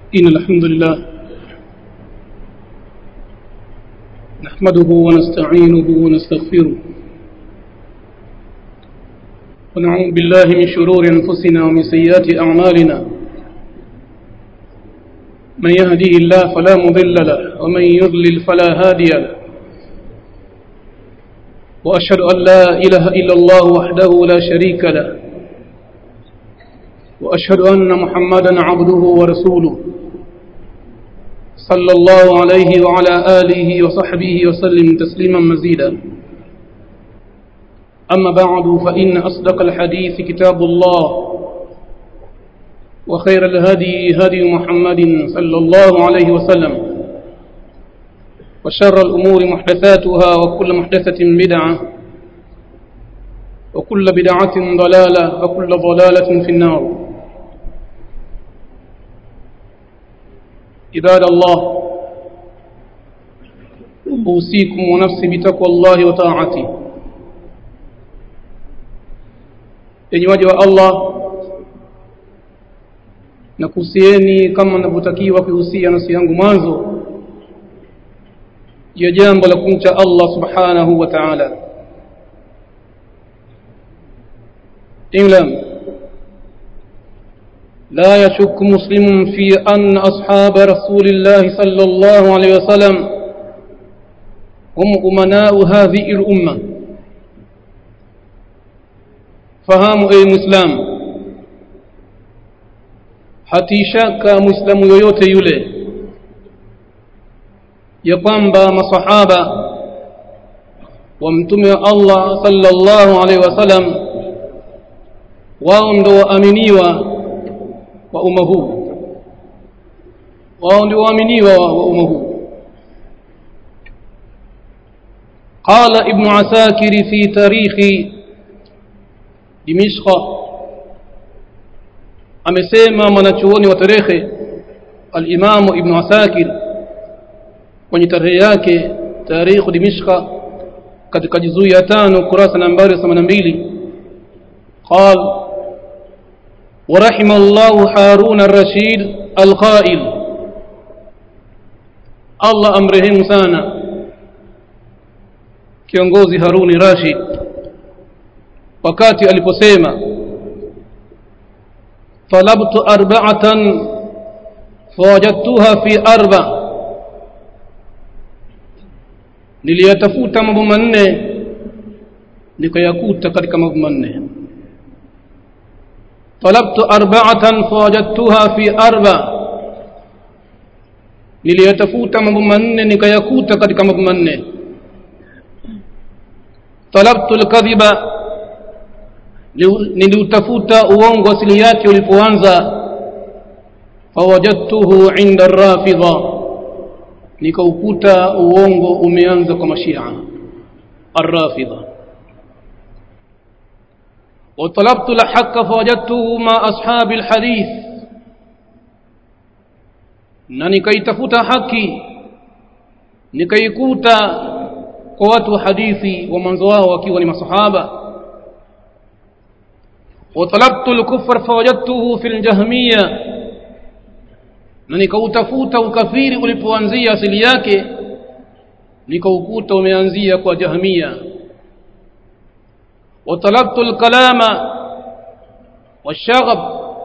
إن الحمد لله نحمده ونستعينه ونستغفره ونعوذ بالله من شرور أنفسنا ومن سيئات أعمالنا من يهديه الله فلا مضل له ومن يضلل فلا هادي له وأشهد أن لا إله إلا الله وحده لا شريك له وأشهد أن محمدا عبده ورسوله صلى الله عليه وعلى آله وصحبه وسلم تسليما مزيدا أما بعد فإن أصدق الحديث كتاب الله وخير الهدي هدي محمد صلى الله عليه وسلم وشر الأمور محدثاتها وكل محدثة بدعة وكل بدعة ضلالة وكل ضلالة في النار عباد الله أوصيكم ونفسي بتقوى الله وطاعته yenye waja wa Allah na kuhusieni kama ninavyotakiwa kuhusia nafsi yangu mwanzo ya jambo la kumcha Allah subhanahu wa ta'ala اعلم لا يشك مسلم في أن أصحاب رسول الله صلى الله عليه وسلم هم أمناء هذه الأمة fahamu ewe muislamu hatishaka muislamu yoyote yule ya kwamba masahaba wa mtume wa Allah sallallahu alaihi wasallam wao ndo waaminiwa wa umma huu wao ndio waaminiwa wa umma huu قال ابن عساكر في تاريخ dimishqa amesema mwanachuoni wa tarehe al-Imam Ibn Asakir kwenye tarehe yake tarikh dimishqa katika juzuu ya tano kurasa nambari 82 قال ورحم الله هارون الرشيد القائل الله امرهم sana kiongozi Haruni Rashid wakati aliposema talabtu arba'atan fawajadtuha fi arba niliyatafuta mambo manne nikayakuta katika mambo manne talabtu arba'atan fawajadtuha fi arba niliyatafuta mambo manne nikayakuta katika mambo manne talabtu alkadhiba niliutafuta uongo asili yake ulipoanza fawajadtuhu inda rafidha nikaukuta uongo umeanza kwa mashia arrafidha وطلبت الحق فوجدته مع أصحاب الحديث na nikaitafuta haki nikaikuta kwa watu wa hadithi wa mwanzo wao wakiwa ni masahaba وطلبت الكفر فوجدته في الجهمية na nikautafuta ukafiri ulipoanzia asili yake nikaukuta umeanzia kwa jahmia وطلبت الكلام والشغب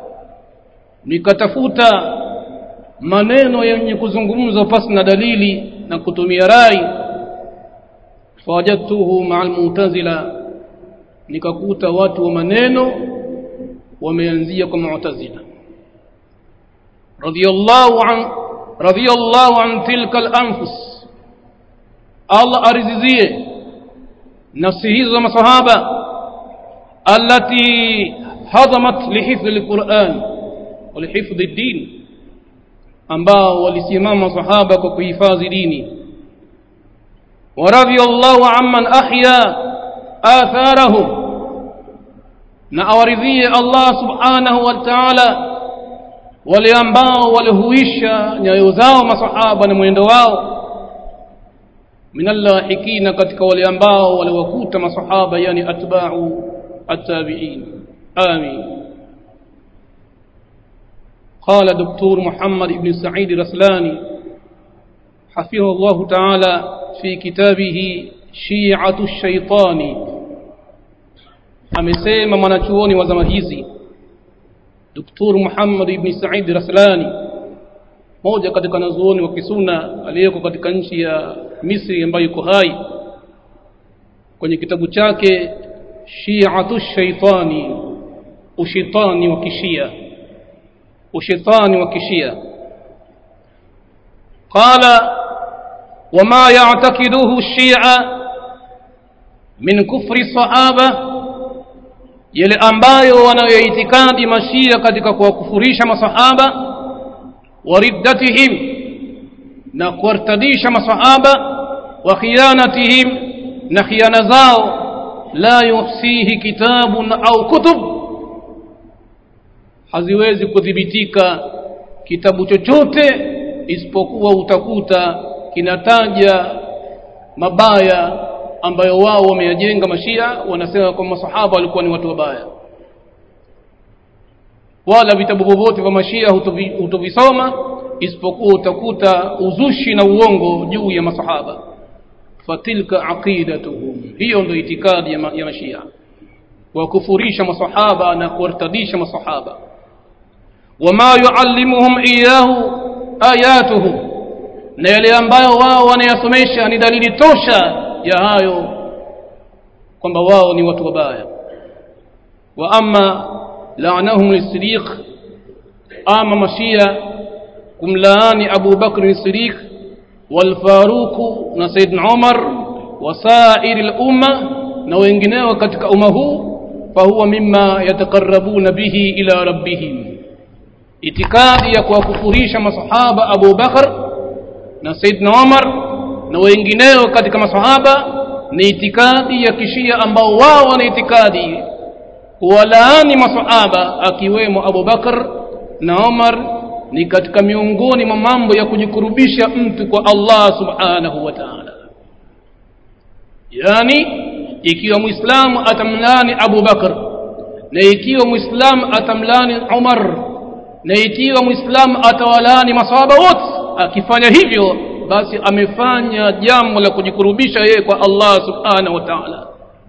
nikatafuta maneno yenye kuzungumzwa pasi na dalili na kutumia rai fawajadtuhu ma'a al-mu'tazila nikakuta watu wa maneno wameanzia kwa mu'tazila radiyallahu an radiyallahu an tilka al-anfus Allah arizizie nafsi hizo masahaba allati hadamat lihifdhi al-Qur'an wa lihifdhi ad-din ambao walisimama sahaba kwa kuhifadhi dini wa radiyallahu amman ahya atharahum na awaridhie Allah subhanahu wa ta'ala wale ambao walihuisha nyayo zao masahaba na mwendo wao minallahikina katika wale ambao waliwakuta masahaba yani atba'u at-tabi'in amin قال دكتور محمد بن سعيد الرسلاني حفظه الله تعالى في كتابه شيعة الشيطان amesema mwanachuoni wa zama hizi Dr. Muhammad ibn Said Raslani moja katika wanazuoni wa kisuna aliyeko katika nchi ya Misri ambayo yuko hai kwenye kitabu chake Shi'atu Shaitani ushitani wa kishia ushitani wa kishia qala wama ya'taqiduhu shia min kufri sahaba yale ambayo wanayoitikadi mashia katika kuwakufurisha masahaba wa riddatihim na kuwartadisha masahaba wa khiyanatihim na khiana zao la yuhsihi kitabun au kutub haziwezi kudhibitika kitabu chochote isipokuwa utakuta kinataja mabaya ambayo wao wameyajenga mashia wanasema kwamba masahaba walikuwa ni watu wabaya wala vitabu vyovyote vya mashia hutovisoma isipokuwa utakuta uzushi na uongo juu ya masahaba fatilka aqidatuhum hiyo ndio itikadi ya, ma, ya mashia wakufurisha masahaba na kuwartadisha masahaba wama yuallimuhum iyahu ayatuhu na yale ambayo wao wanayasomesha ni dalili tosha ya hayo kwamba wao ni watu wabaya wa amma la'anahum lis-siddiq ama mashia kumlaani Abu Bakr as-Siddiq wal Faruq na Sayyidina Umar wa sa'ir al-umma na wengineo katika umma huu fahuwa mimma yataqarrabuna bihi ila rabbihim itikadi ya kuwakufurisha masahaba Abu Bakr na Sayyidina Umar na wengineo katika masahaba ni itikadi ya kishia ambao wao wana itikadi kuwalaani masahaba akiwemo Abu Bakar na Umar ni katika miongoni mwa mambo ya kujikurubisha mtu kwa Allah subhanahu wa ta'ala yani ikiwa muislamu atamlani Abu Bakar na ikiwa muislamu atamlani Umar na ikiwa muislamu atawalani masahaba wote akifanya hivyo basi amefanya jambo la kujikurubisha yeye kwa Allah subhanahu wa ta'ala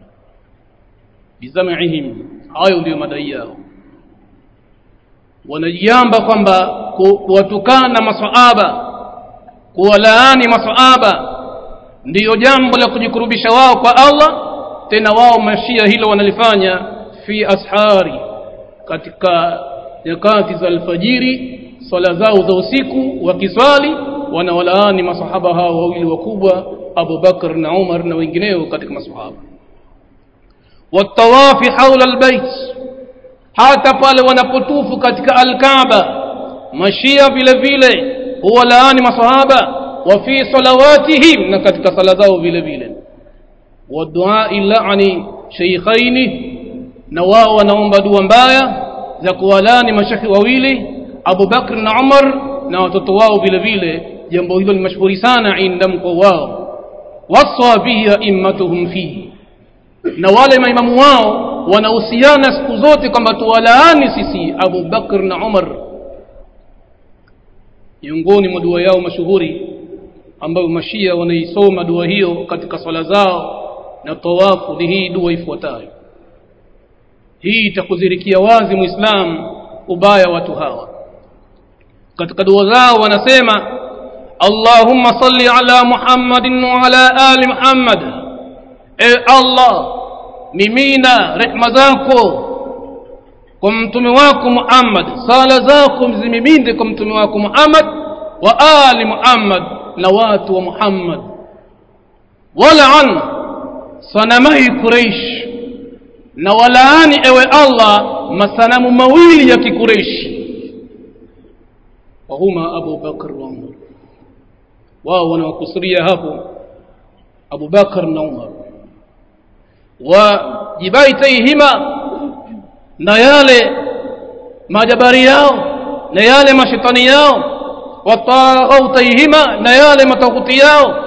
bizamihim hayo ndio madai yao wanajiamba kwamba kuwatukana maswahaba kuwalaani maswahaba ndiyo jambo la kujikurubisha wao kwa Allah tena wao mashia hilo wanalifanya fi ashari katika nyakati za alfajiri swala zao za usiku wakiswali wanawalaani masahaba hao wawili wakubwa Abu Bakar na Umar na wengineo katika masahaba watawafi haula albayt hata pale wanapotufu katika alkaaba mashia vile vile huwalaani masahaba wa fi salawatihim na katika sala zao vile vile wadua la'ani shaykhaini na wao wanaomba dua mbaya za kuwalaani mashekhi wawili Abu Bakr na Umar na watoto wao vile vile jambo hilo ni mashuhuri sana indam kwa wao waswa bihi aimmatuhum fihi na wale maimamu wao wanahusiana siku zote kwamba tuwalaani sisi Abu Bakr na Umar miongoni mwa dua yao mashuhuri ambayo mashia wanaisoma dua hiyo katika swala zao na tawafu ni hii dua ifuatayo hii itakudhirikia wazi muislam ubaya watu hawa katika dua zao wanasema Allahumma salli ala Muhammadin wa ala ali Muhammad e Allah mimina rehma zako kwa mtume wako Muhammad sala zako mzimiminde kwa mtume wako Muhammad wa ali Muhammad na watu wa Muhammad wal'an sanamai Quraysh na walaani ewe Allah masanamu mawili ya kikureishi wahuma Abu Bakr wa Umar wao wanawakusudia hapo Abu Bakr na Umar wa jibaitaihima na yale majabari yao na yale mashetani yao wataghautaihima na yale matakuti yao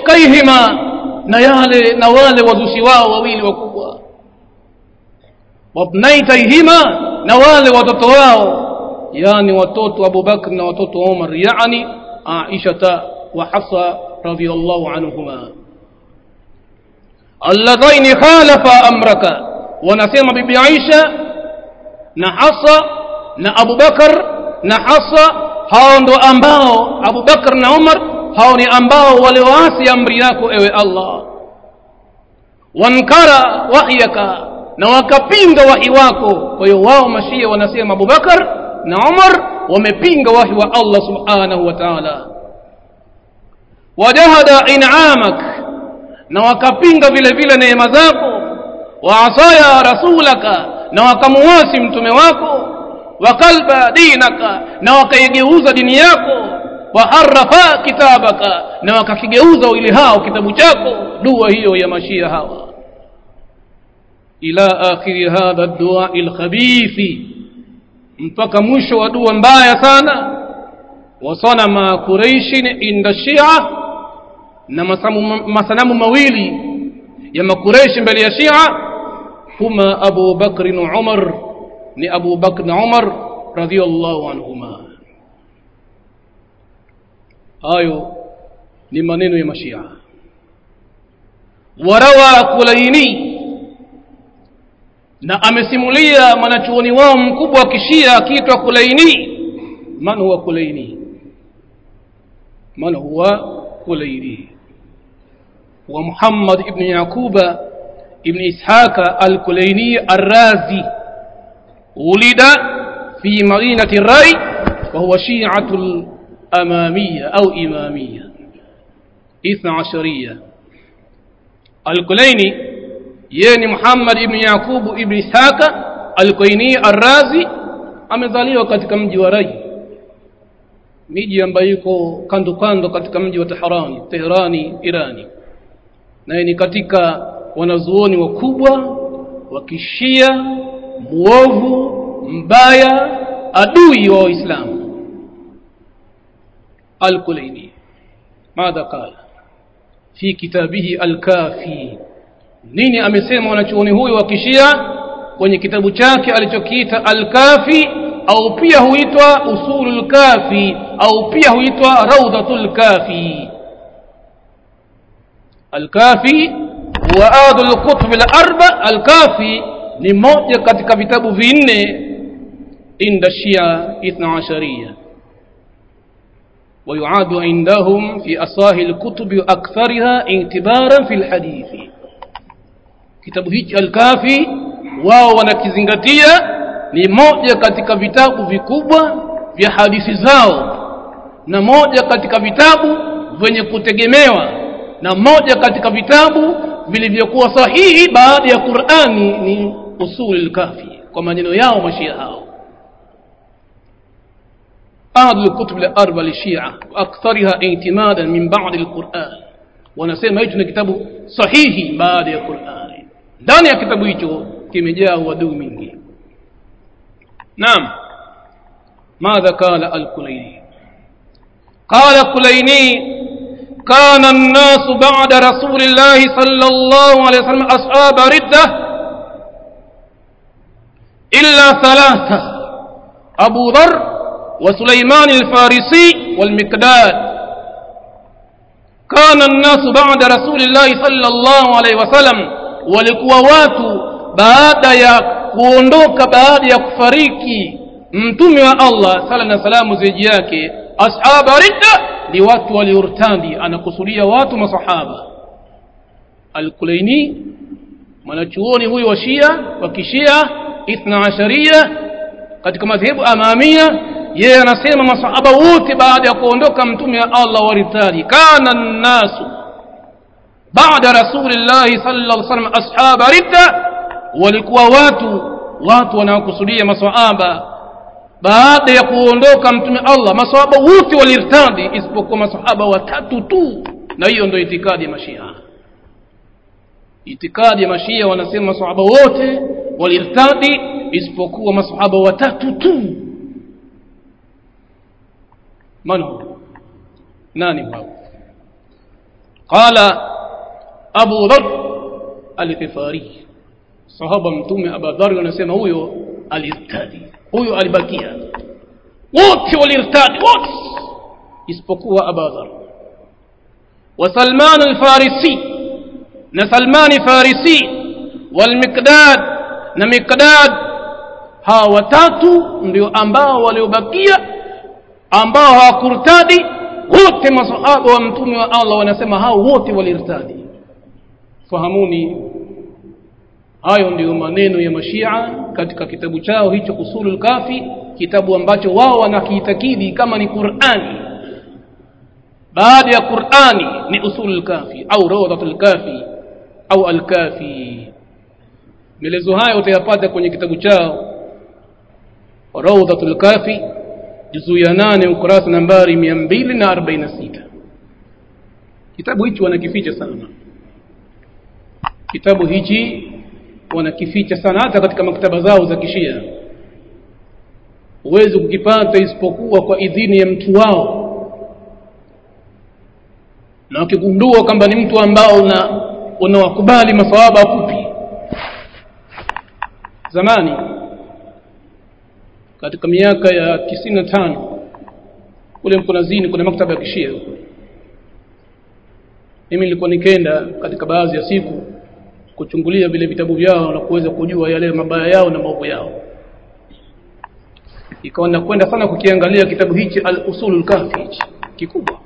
waifkaihima na yale na wale wazushi wao wawili wakubwa wabnaitaihima na wale watoto wao yani watoto Abu Bakr na watoto Umar yani Aisha wa Hafsa radhiyallahu anhuma alladhaini khalafa amraka wanasema bibi Aisha na Hafsa na Abu Bakar na Hafsa hao ndo ambao Abu Bakar na Umar hao ni ambao walioasi amri yako ewe Allah wankara wahyaka na wakapinga wahi wako kwa hiyo wao mashia wanasema Abu Bakar na Umar wamepinga wahi wa Allah subhanahu wa ta'ala wajahada in'amak na wakapinga vile vile neema zako waasaya rasulaka na wakamuasi mtume wako wakalba dinaka na wakaigeuza dini yako waharafa kitabaka na wakakigeuza ili hao kitabu chako dua hiyo ya mashia hawa ila akhiri hadha dua alkhabithi mpaka mwisho wa dua mbaya sana wasanama quraishin inda shia na masamu, masanamu mawili ya makureishi mbele ya shia huma abu bakri na umar ni abu bakr na umar radhiallahu anhuma hayo ni maneno ya mashia warawa kulaini na amesimulia mwanachuoni wao mkubwa wa kishia akiitwa kulaini man huwa kulaini man huwa kulaini wa muhammad ibn yaquba ibn ishaqa al-kulaini ar-razi ولد في مدينة الري وهو شيعة الأمامية أو إمامية إثنى عشرية الكليني يعني محمد ابن يعقوب ابن إسحاق الكليني الرازي amezaliwa katika mji wa Rai miji ambayo iko kando kando katika mji wa Teherani Teherani Irani naye ni katika wanazuoni wakubwa wa kishia muovu mbaya adui wa waislamu al-Kulaini madha qala fi kitabihi al-Kafi nini amesema wanachuoni huyu wa kishia kwenye kitabu chake alichokiita al-Kafi au pia huitwa usulul kafi au pia huitwa rawdatul kafi al-Kafi wa adul kutub al-arba al-Kafi ni moja katika vitabu vinne inda shia ithna ashariya ويعاد عندهم في أصاهي الكتب وأكثرها اعتبارا في الحديث kitabu hichi alkafi wao wanakizingatia ni moja katika vitabu vikubwa vya hadithi zao na moja katika vitabu vyenye kutegemewa na moja katika vitabu vilivyokuwa sahihi baada ya Qur'ani ni usul al-kafi kwa maneno yao mashia hao أحد الكتب الأربع للشيعة وأكثرها اعتمادا من بعد القرآن wanasema hicho ni kitabu sahihi baada ya Qur'ani ndani ya kitabu hicho kimejaa uadui mingi naam ماذا قال الكليني قال الكليني كان الناس بعد رسول الله صلى الله عليه وسلم أصحاب ردة إلا ثلاثة أبو ذر وسليمان الفارسي والمقداد كان الناس بعد رسول الله صلى الله عليه وسلم walikuwa watu baada ya kuondoka baada ya kufariki mtume wa Allah sala na salamu ziji yake ashaba ridda ni watu waliortandi anakusudia watu masahaba al-Kulaini mwanachuoni huyu wa Shia wa Kishia ithna asharia katika madhehebu amamia yeye anasema masahaba wote baada ya kuondoka mtume wa Allah waritadi kana nasu baada rasulillahi sallallahu alaihi wasallam ashaba ridda walikuwa watu watu wanaokusudia masahaba baada ya kuondoka mtume Allah masahaba wote walirtadi isipokuwa masahaba watatu tu na hiyo ndio itikadi ya mashia itikadi ya mashia wanasema masahaba wote walirtadi isipokuwa masahaba watatu tu من هو ناني هو قال أبو ذر الغفاري sahaba mtume abadhari wanasema huyo alirtadi huyo alibakia wote walirtadi wote isipokuwa abadhar wa salman alfarisi na salmani farisi walmiqdad na miqdad hawa watatu ndio ambao waliobakia ambao hawakurtadi wote masahaba wa mtume wa Allah wanasema hao wote walirtadi fahamuni hayo ndiyo maneno ya mashia katika kitabu chao hicho usulul kafi kitabu ambacho wao wanakiitakidi kama ni Qur'ani baada ya Qur'ani ni usulul kafi au rawdatul kafi au al-kafi maelezo hayo utayapata kwenye kitabu chao rawdatul kafi juzu ya nane ukurasa nambari 246 kitabu hichi wanakificha sana kitabu hichi wanakificha sana hata katika maktaba zao za kishia huwezi kukipata isipokuwa kwa idhini ya mtu wao na wakigundua kwamba ni mtu ambao una unawakubali masawaba kupi zamani katika miaka ya tisini na tano kule mkunazini kuna maktaba ya kishia huko mimi nilikuwa nikenda katika baadhi ya siku kuchungulia vile vitabu vyao na kuweza kujua yale mabaya yao na maovu yao ikawa nakwenda sana kukiangalia kitabu hichi al-usulul kafi hichi kikubwa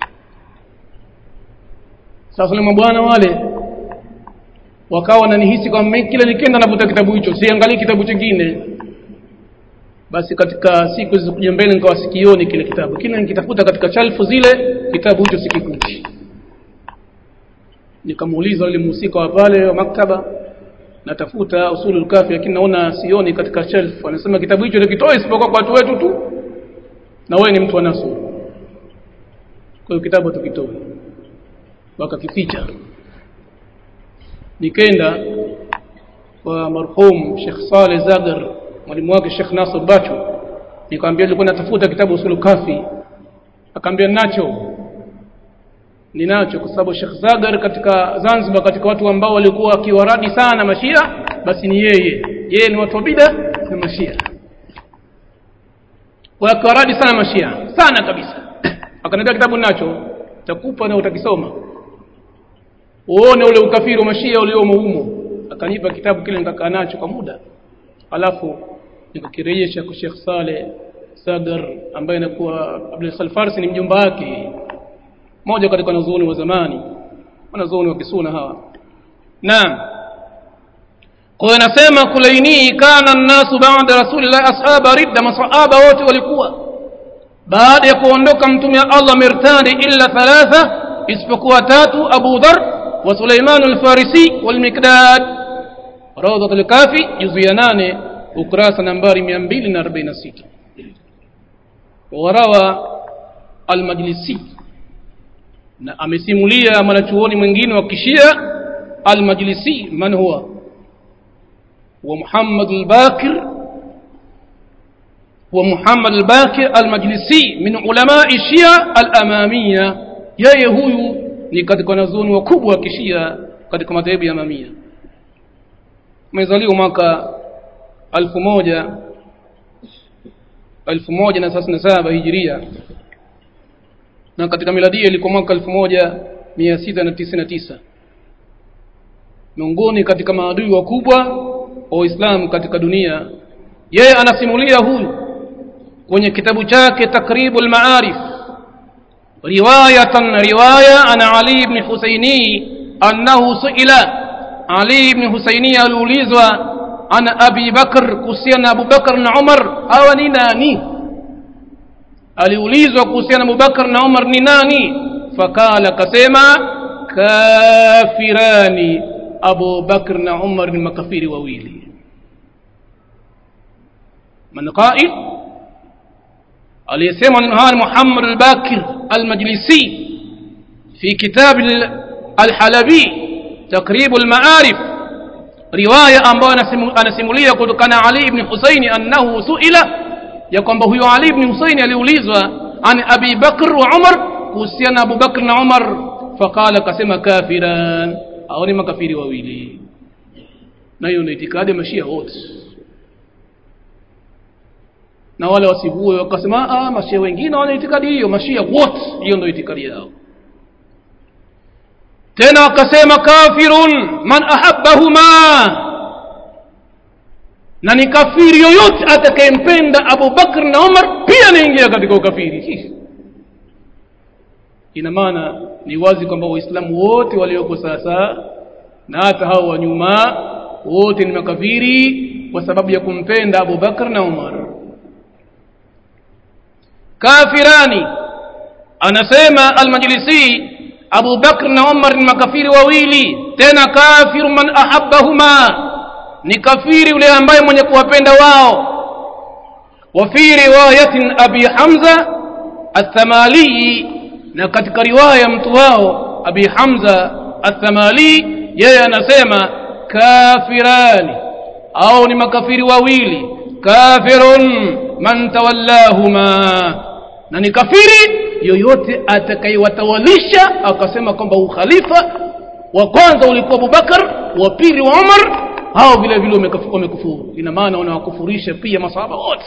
sasa ni bwana wale wakawa wananihisi kwamba kila nikienda navuta kitabu hicho siangalii kitabu kingine basi katika siku zilizokuja mbele nikawa sikioni kile kitabu kile nikitafuta katika shelfu zile kitabu hicho sikikuti nikamuuliza yule mhusika wa pale wa maktaba natafuta usulul kafi lakini naona sioni katika shelf anasema kitabu hicho nikitoa isipokuwa kwa watu wetu tu na wewe ni mtu wa nasu kwa hiyo kitabu tukitoe wakakificha nikenda kwa marhum Sheikh Saleh Zagar mwalimu wake Sheikh Nasr Bacho nikamwambia nilikuwa natafuta kitabu usulul kafi akamwambia nacho ninacho kwa sababu Sheikh Zagar katika Zanzibar katika watu ambao walikuwa wakiwaradi sana mashia basi ni yeye yeye ni watu wa bid'a na mashia wakiwaradi sana mashia sana kabisa akaniambia kitabu nacho takupa na utakisoma uone ule ukafiri wa mashia uliomo humo akanipa kitabu kile nikakaa nacho kwa muda alafu nikakirejesha kwa Sheikh Saleh Zagar ambaye anakuwa Abdul Salfarsi ni mjomba wake moja katika wanazuoni wa zamani wanazuoni wa kisuna hawa naam kwa hiyo nasema kulaini kana nnasu baada rasulillah ashaba ridda masahaba wote walikuwa baada ya kuondoka mtume wa Allah mirtadi illa thalatha isipokuwa tatu Abu Dhar wa Sulaiman al-Farisi wal Miqdad rawdat al-Kafi juzu ya 8 ukurasa nambari 246 warawa al-Majlisi na amesimulia mwanachuoni mwingine wa kishia al-Majlisi man huwa wa Muhammad al-Bakir wa Muhammad al-Bakir al-Majlisi min ulama shia al-Amamiyya yeye huyu ni katika wanazuoni wakubwa wa kishia katika madhehebu ya Amamia amezaliwa mwaka alfu moja alfu moja na thelathini na saba hijiria na katika miladia ilikuwa mwaka elfu moja mia sita na tisini na tisa miongoni katika maadui wakubwa wa Uislamu katika dunia yeye anasimulia huyu kwenye kitabu chake takribul maarif riwayatan riwaya ana Ali ibn Husaini annahu suila Ali ibn Husaini aliulizwa ana Abi Bakr kuhusiana na Abu Bakr na Umar hawa ni nani aliulizwa kuhusiana na Abu Bakr na Umar ni nani fakala kasema kafirani Abu Bakr na Umar ni makafiri wawili man qail aliyesema neno haya Muhammad al-Bakir al-Majlisi fi kitab al-Halabi takrib al-ma'arif riwaya ambayo anasimulia kutokana Ali ibn Husaini annahu suila ya kwamba huyo Ali ibn Husaini aliulizwa an Abi Bakr wa Umar kuhusiana Abu Bakr na Umar faqala kasema kafiran au ni makafiri wawili na hiyo ndio itikadi ya mashia wote na wale wasivue wakasema ah mashia wengine wana itikadi hiyo mashia wote hiyo ndio itikadi yao tena wakasema kafirun man ahabbahuma na ni kafiri yoyote atakayempenda Abu Bakr na Umar pia anaingia katika ukafiri ina maana ni wazi kwamba waislamu wote walioko sasa na hata hao wa nyuma wote ni makafiri kwa sababu ya kumpenda Abu Bakr na Umar kafirani anasema al-Majlisi Abu Bakr na Umar ni makafiri wawili tena kafiru man ahabbahuma ni kafiri yule ambaye mwenye kuwapenda wao wa fi riwayatin abi hamza athamali na katika riwaya mtu wao abi hamza athamali yeye anasema kafirani au ni makafiri wawili kafirun man tawallahuma na ni kafiri yoyote atakayewatawalisha akasema kwamba ukhalifa wa kwanza ulikuwa Abubakar wa pili wa Umar hao vile vile wamekufuru ina maana wanawakufurisha pia masahaba wote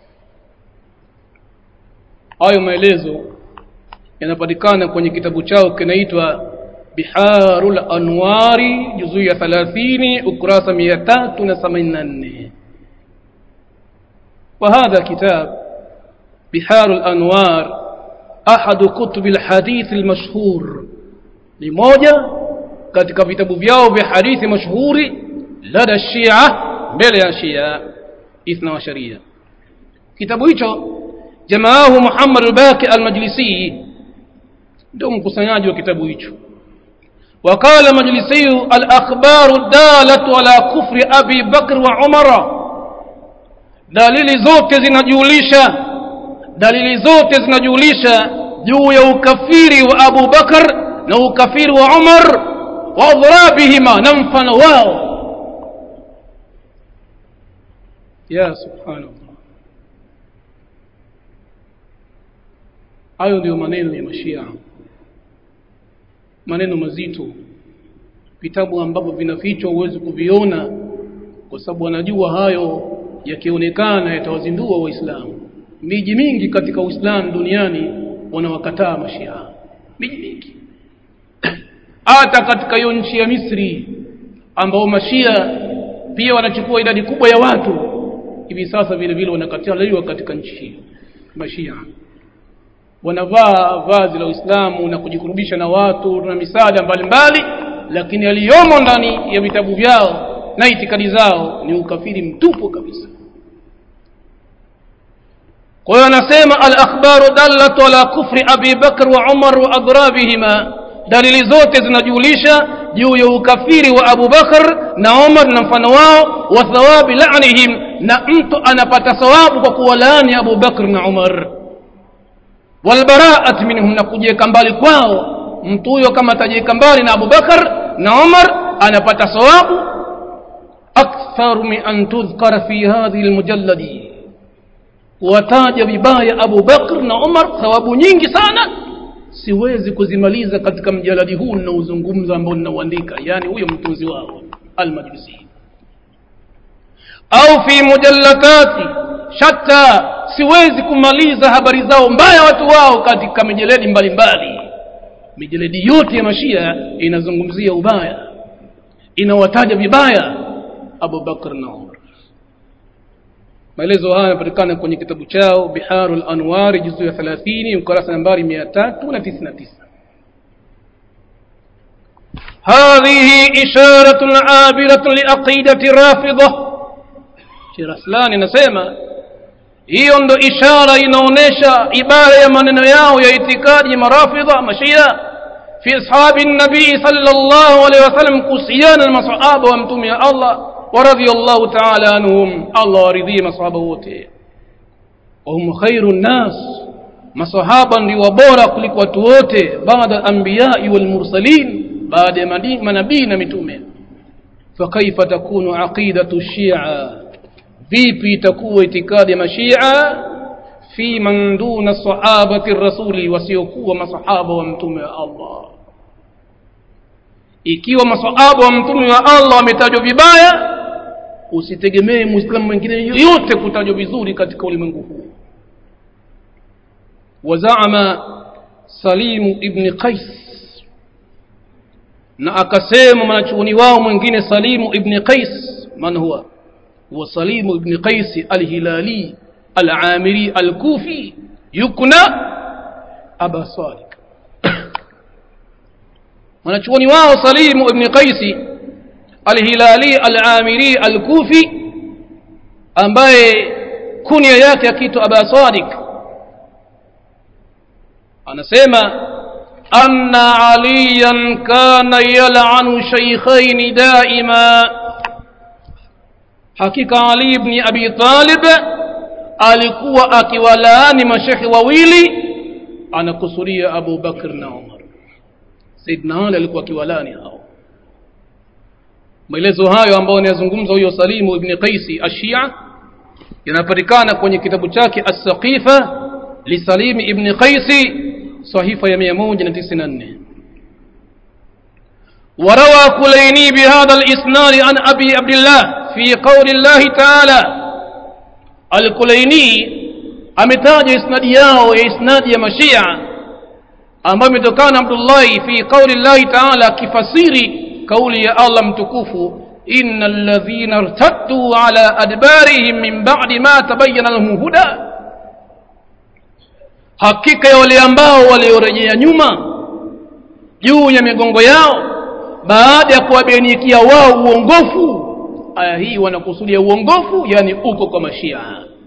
hayo maelezo yanapatikana kwenye kitabu chao kinaitwa biharul anwari juzuu ya 30 ukurasa 384 وهذا كتاب بحار الأنوار أحد كتب الحديث المشهور لموجة katika vitabu vyao vya hadithi mashuhuri lada shia mbele ya shia ithna wa sharia kitabu hicho jamaahu Muhammad al-Baqi al-Majlisi ndio mkusanyaji wa kitabu hicho وقال مجلسي الأخبار الدالة على كفر أبي بكر وعمر dalili zote zinajulisha dalili zote zinajulisha juu ya ukafiri wa Abu Bakar na ukafiri wa Umar wa adhrabihima na mfano wao ya subhanallah hayo ndio maneno ya mashia maneno mazito vitabu ambavyo vinafichwa huwezi kuviona kwa sababu wanajua hayo yakionekana yatawazindua waislamu miji mingi katika uislamu duniani wanawakataa mashia miji mingi hata katika hiyo nchi ya misri ambao mashia pia wanachukua idadi kubwa ya watu hivi sasa vile vile wanakataliwa katika nchi hiyo mashia wanavaa vazi la uislamu na kujikurubisha na watu na misaada mbalimbali lakini aliyomo ndani ya vitabu vyao na itikadi zao ni ukafiri mtupu kabisa kwa hiyo anasema al-akhbaru dallatu ala kufri Abi Bakr wa Umar wa adrabihima dalili zote zinajulisha juu ya ukafiri wa Abu Bakar na Umar na mfano wao wa thawabi la'nihim na mtu anapata thawabu kwa kuwalaani Abu Bakr na Umar walbaraat minhum na kujiweka mbali kwao mtu huyo kama atajiweka mbali na Abu Bakar na Umar anapata thawabu akthar min an tudhkara fi hadhihi almujalladi wataja vibaya Abu Bakr na Umar thawabu nyingi sana siwezi kuzimaliza katika mjaladi huu ninaozungumza ambao ninauandika yani huyo mtunzi wao almajlisi au fi mujallatati shatta siwezi kumaliza habari zao mbaya watu wao katika mijeledi mbalimbali mijeledi yote ya mashia inazungumzia ubaya inawataja vibaya Abu Bakr na Umar maelezo haya yanapatikana kwenye kitabu chao Biharul Anwar juzu ya 30 ukurasa nambari 399 هذه إشارة عابرة لعقيدة رافضة Sheikh Raslani anasema hiyo ndo ishara inaonesha ibara ya maneno yao ya itikadi marafidha mashia fi ashabi nabii sallallahu alaihi wasallam kuhusiana na masahaba wa mtume wa Allah wa radhiyallahu ta'ala anhum Allah waridhie masahaba wote wahum khairu nnas masahaba ndio bora kuliko watu wote baada anbiya'i wal mursalin baada ya manabii na mitume fakaifa takunu aqidatu shia vipi itakuwa itikadi ya mashia fi man duna sahabati rasuli wasiokuwa masahaba wa mtume wa Allah ikiwa masahaba wa mtume wa Allah wametajwa vibaya usitegemee muislamu mwingine yoyote kutajwa vizuri katika ulimwengu huu wazaama salimu ibni qais na akasema mwanachuoni wao mwingine salimu ibni qais man huwa huwa salimu ibni qais alhilali alamiri alkufi yukna aba salik mwanachuoni wao salimu ibni qaisi alhilali alamiri alkufi ambaye kunia yake akiitwa aba sadiq anasema anna aliyan kana yal'anu shaykhaini daima hakika ali ibn abi talib alikuwa akiwalaani mashekhe wawili anakusudia abu bakr na umar saidna ali alikuwa akiwalaani hao maelezo hayo ambayo anayazungumza huyo salimu ibni qaisi ashia yanapatikana kwenye kitabu chake assaqifa lisalimi ibni qaisi sahifa ya 194 وروى كليني بهذا الإسناد عن أبي عبد الله في قول الله تعالى الكليني ametaja isnadi yao ya isnadi ya mashia ambayo imetokana abdullahi fi qauli llahi taala akifasiri kauli ya allah mtukufu ina alladhina irtadduu ala adbarihim min badi ma tabayana lahum huda hakika ya wale ambao waliorejea nyuma juu ya migongo yao baada ya kuwabainikia wao uongofu aya hii wanakusudia uongofu yani uko kwa mashia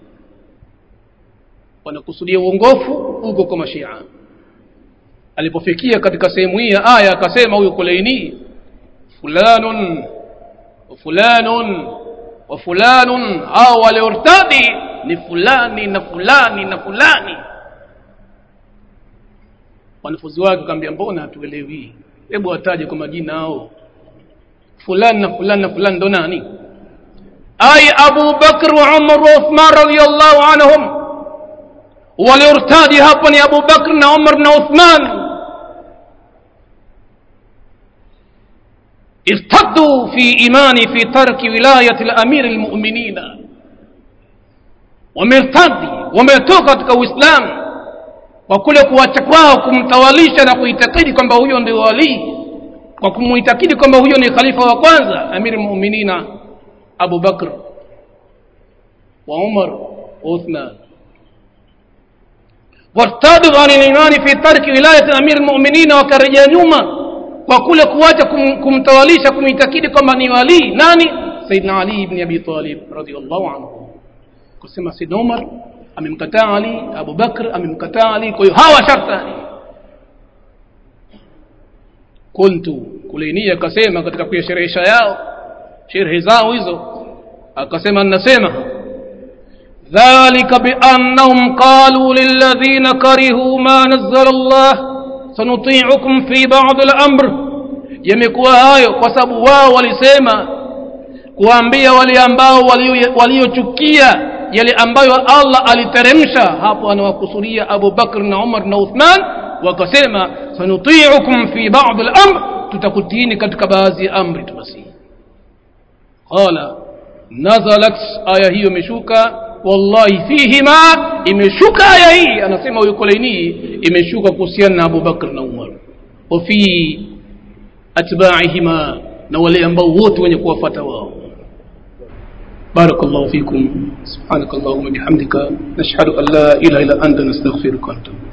wanakusudia uongofu uko kwa mashia alipofikia katika sehemu hii ya aya akasema huyu kulaini fulanun wa fulanun wa fulanun au waliortadi ni fulani na fulani na fulani wanafunzi wake wakamwambia mbona hatuelewi hebu wataje kwa majina hao fulani na fulani na fulani ndo nani ay abu bakr wa umar wa uthman radiyallahu anhum waliortadi hapa ni abu bakr na umar na uthman ارتدوا في إيماني في ترك ولاية الأمير المؤمنين wamertadi wametoka katika uislamu kwa kule kuacha kwao kumtawalisha na kuitakidi kwamba huyo ndio walii kwa kumuitakidi kwamba huyo ni khalifa wa kwanza amiri muminina abu bakr wa umar wa uthman wartadu an limani fi tarki wilayati amiri lmuminina wakarejea nyuma kwa kule kuacha kum, kumtawalisha kumitakidi kwamba ni walii nani saidna ali ibni abi talib radiallahu anhu kusema saidna umar amemkataa ali abu bakr amemkataa ali kwa hiyo hawa sharta ali kuntu kulainia akasema katika kuyasherehesha yao sherehe zao hizo akasema nasema ذلك بأنهم قالوا للذين كرهوا ما نزل الله سنطيعكم في بعض الأمر yamekuwa hayo kwa sababu wao walisema kuambia wale ambao waliochukia yale ambayo Allah aliteremsha hapo anawakusudia Abu Bakr na Umar na Uthman wakasema sanuti'ukum fi ba'd al-amr tutakutiini katika baadhi ya amri tu basi qala nazalat aya hiyo imeshuka wallahi fihima imeshuka aya hii anasema huyo Kulaini imeshuka kuhusiana na Abu Bakr na Umar wa fi atba'ihima na wale ambao wote wenye kuwafuata wao بارك الله فيكم سبحانك اللهم وبحمدك نشهد أن لا إله إلا أنت نستغفرك ونتوب